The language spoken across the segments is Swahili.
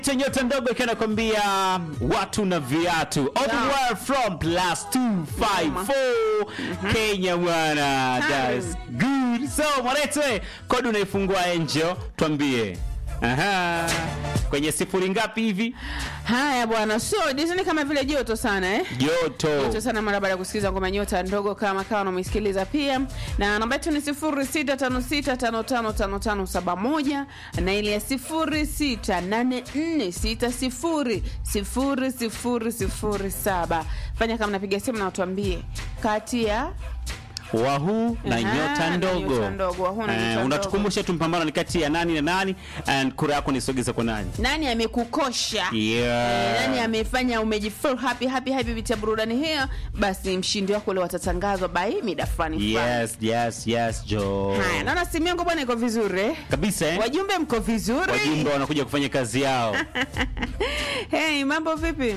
nyota ndogo ikiwa nakwambia watu na viatu all the Yeah. way from plus 254 Kenya bwana that's good so mwanete kodi unaifungua Angel tuambie aha kwenye sifuri ngapi hivi Haya bwana, so Disney kama vile joto sana eh? joto Joto sana mara baada ya kusikiliza ngoma nyota ndogo kama kawa umesikiliza pia, na namba yetu ni sifuri sita tano sita tano tano tano tano saba moja na ile ya sifuri sita nane nne sita sifuri sifuri sifuri sifuri saba. Fanya kama napiga simu na watuambie kati ya wahu na Aha, nyota na ndogo nyota ndogo, wahu na Eh, nyota unatukumbusha tu mpambano ni kati ya nani na nani and kura yako nisogeze kwa nani nani amekukosha yeah. Eh, nani amefanya umejifeel happy happy happy vitia burudani hiyo, basi mshindi wako leo atatangazwa by mida fulani fulani. yes yes yes jo Haya, naona simu yangu bwana iko vizuri eh? kabisa eh? Wajumbe mko vizuri? wajumbe wanakuja kufanya kazi yao Hey, mambo vipi?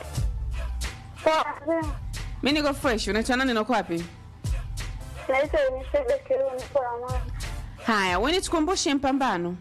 Mi niko fresh. Unaitwa nani na uko wapi? Naitwa Unisebe Kiru, niko Amani. Haya, wewe tukumbushe mpambano.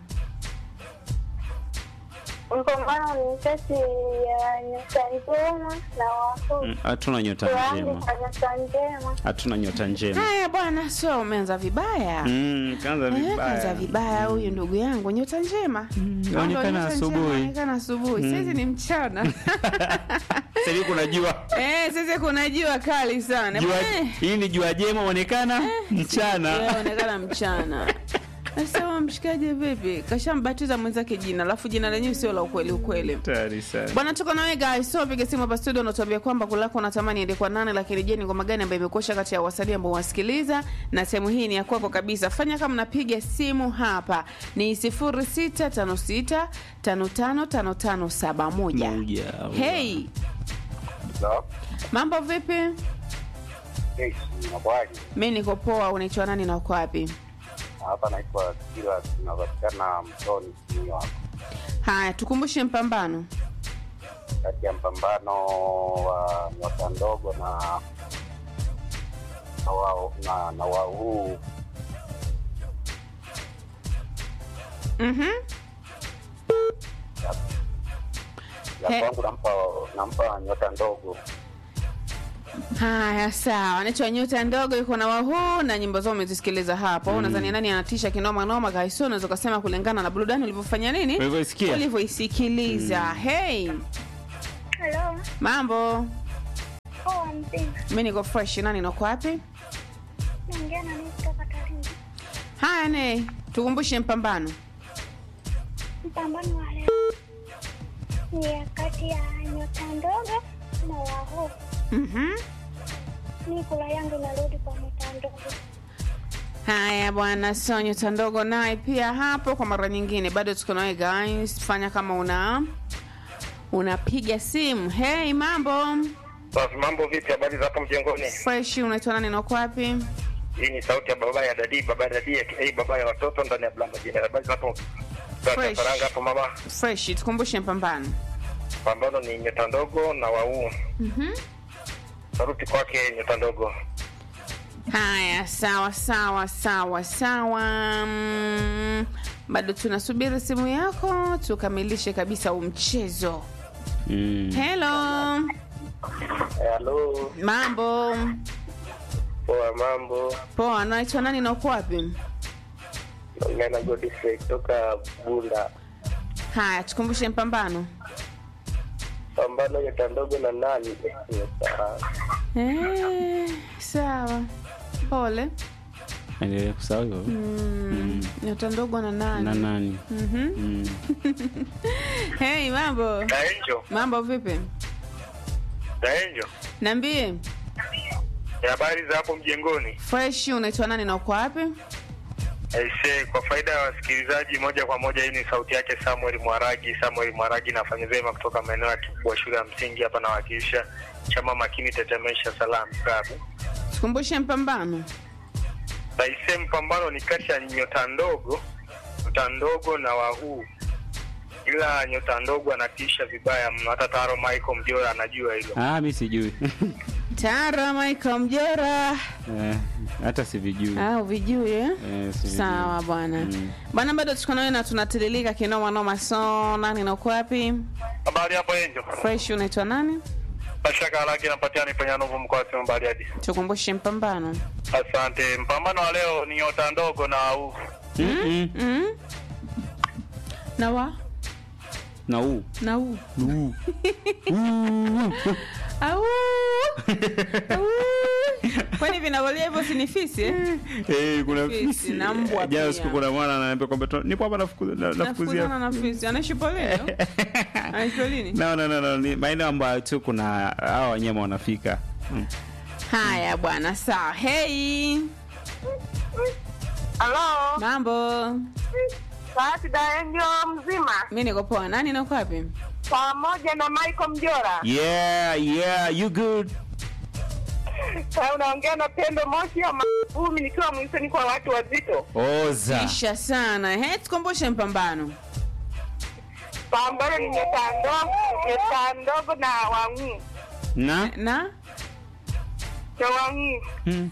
Mpambano ni kati ya nyota njema na wakuu. Mm, hatuna nyota Tuanze njema kwa nyota njema. hatuna nyota njema Haya bwana, so umeanza vibaya. Mm, kaanza Eh, vibaya. Kaanza vibaya huyu ndugu yangu, nyota njema. inaonekana Ndio, nyota njema, asubuhi. Inaonekana asubuhi. Sasa ni mchana. Sasa hivi kuna jua Eh, sasa kuna jua kali sana. jua Eh, hii ni jua jema onekana mchana inaonekana mchana. Sasa huyo mshikaji vipi? Kashambatiza mwenzake jina, alafu jina lenyewe sio la ukweli ukweli. Hatari sana. Bwana tuko nawe guys, so piga simu hapa studio unatuambia kwamba kulako unatamani ende kwa nane, lakini je, ni ngoma gani ambayo imekosha kati ya wasanii ambao wasikiliza? Na sehemu hii ni ya kwako kabisa. Fanya kama napiga simu hapa ni 0656 555571. Moja. Hey, Hello? mambo vipi? Hey, inakuwaje? Mimi niko poa, unaitwa nani na uko wapi? Hapa naitwa Kila, tunapatikana Mtoni Simiwa, Haya, tukumbushe mpambano. kati ya mpambano wa nyota ndogo na na wa- na, na wa huu Mhm. He. ya kwangu nampa nampa nyota ndogo. Haya, sawa. Anaitwa Nyota Ndogo, yuko na wahuu na nyimbo zao umezisikiliza hapo. Mm. Nadhani nani anatisha kinoma noma guys, unaweza kusema kulingana na burudani ulivyofanya nini, Ulivyoisikia? ulivyoisikiliza. Hey, Hello. mambo, Poa mzima. mimi niko fresh. Nani nako wapi? Naongea na mimi kutoka Tarime. Haya, ne tukumbushe mpambano. Mpambano wa leo ni ya kati ya nyota ndogo na wakuu. Mhm. Mimi kula yangu inarudi kwa nyota ndogo. Haya bwana, so Nyota Ndogo naye pia hapo kwa mara nyingine, bado tuko nawe guys. Fanya kama una unapiga simu. Hey, mambo Basi mambo vipi? Habari za hapo mjengoni? fresh. Unaitwa nani na uko wapi? Hii ni sauti ya baba ya dadi, baba ya dadi aka baba ya watoto ndani ya blamba jina. Habari za hapo Fresh. Faranga hapo mama. Fresh, tukumbushe mpambano. Pambano ni nyota ndogo na wau. Mhm. Saruti kwake nyota ndogo. Haya, sawa sawa sawa sawa. Mm, bado tunasubiri simu yako tukamilishe kabisa huu mchezo. Mm. Hello, Hello, mambo poa mambo. poa. Naitwa nani na uko wapi? Naongea na Godfrey kutoka Bunda. Haya, tukumbushe mpambano. Pambano nyota ndogo na nani? Nyota. Eh, sawa, pole. Endelea kusahau hivyo. Mm, nyota ndogo na nani? na nani Mhm. Mm. Hey, mambo Daenjo, mambo, vipi? Daenjo. Niambie, Habari za hapo mjengoni? fresh. Unaitwa nani na uko wapi? Aise, kwa faida ya wasikilizaji moja kwa moja, hii ni sauti yake Samuel Mwaragi. Samuel Mwaragi nafanya vyema kutoka maeneo ya Kibwa shule ya msingi hapa, nawakilisha chama makini tetemesha salam klabu. Tukumbushe mpambano. Aise, mpambano ni kati ya nyota ndogo, nyota ndogo na wahuu, ila nyota ndogo anatisha vibaya mno, hata Taro Michael Mjora anajua hilo. ah mi sijui Tara Michael Mjora Eh, hata sivijui Ah, uvijui eh? Eh, sivijui. Sawa bwana. Mm. Bwana bado tuko nawe na tunatiririka kinoma noma so nani na uko wapi? Habari hapo Enjo. Fresh unaitwa nani? Mashaka Alagi napatia nifanya nuvu mkoa wa Simiyu Bariadi. Tukumbushe mpambano. Asante. Mpambano wa leo ni nyota ndogo na au Mm-mm. Mm? Na wa? na huu Na u. Huu. Au. Au. Kwani vinavolia hivyo si ni fisi eh? Eh, kuna Fisi fisi na mbwa jana pia. siku kuna mwana ananiambia kwamba tu- nipo hapa nafukuza- na- Nafukuzana nafukuzia na fisi. Anaishi polini? au? Anaishi polini? no, no, no, no. ni maeneo ambayo tu kuna hawa wanyama wanafika mm. Haya bwana, sawa. Hey. Halo, Mambo. Bahati Daenjo mzima Mimi niko poa. Nani na uko wapi? pamoja na Michael Mjora. yeah yeah you good Sasa unaongea na Pendo Moshi ya Mavumi nikiwa mwisoni kwa watu wazito. oza Kisha sana. He, tukumbushe mpambano. Pambano ni nyota ndogo, nyota ndogo na wang'u na Na na wang'u.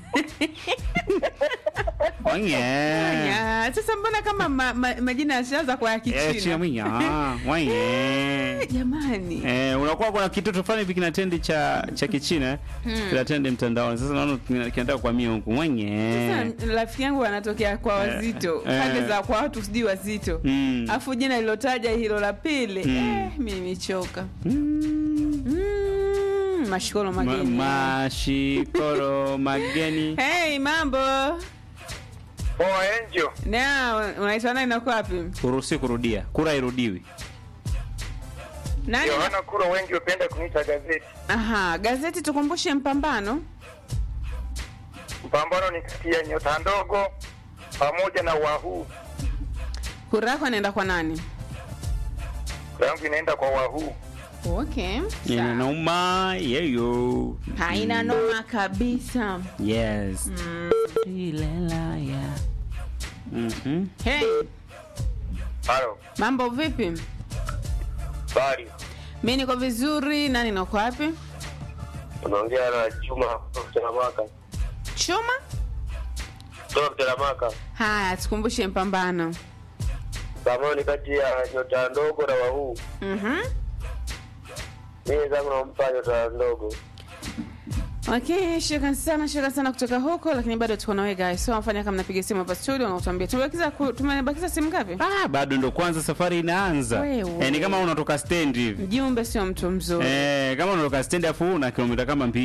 Wange. Ya, sasa mbona kama ma, ma, majina yashaanza kwa ya Eh, chia Kichina? mwinya. Ah, wange. Jamani. Eh, unakuwa kuna kitoto fulani hivi kinatendi cha cha kichina Hmm. kinatendi mtandaoni sasa naona kina- kinataka kwa mia huku mwenye Sasa rafiki yangu anatokea kwa wazito eh. pande za kwa watu sijui wazito Mm. afu jina lilotaja hilo la pili Mm. eh, mi nimechoka Mm. mm, mashikolo Ma- mageni mashikoro mageni hey mambo Poa Enjo. na unaitwa nani nako wapi uruhusi kurudia kura irudiwi nani na... Yohana Kuro wengi hupenda kuniita gazeti. aha gazeti tukumbushe mpambano Mpambano ni kati ya nyota ndogo pamoja na wahuu. kura yako anaenda kwa nani Kura yangu inaenda kwa wahuu. okay ina sawa. nauma yeyo haina noma kabisa yes mm. Ilela, yeah. Mhm. hey Halo. mambo vipi Bari. mi niko vizuri nani nako wapi Unaongea na Juma kutoka Maka. chuma Kutoka Maka. haya tukumbushe mpambano Pambano ni kati ya nyota ndogo na wahuu. Mhm. Mimi zangu nampa nyota ndogo. Okay, shukran sana, shukran sana kutoka huko, lakini bado tuko nawe guys. So wafanya kama napiga simu hapa studio na utuambie tumebakiza ku- tumebakiza simu ngapi? Ah, bado ndo kwanza safari inaanza Wewe. eh, ni kama unatoka stendi hivi Mjumbe sio mtu mzuri. eh, kama unatoka stendi afu una kilomita kama mbili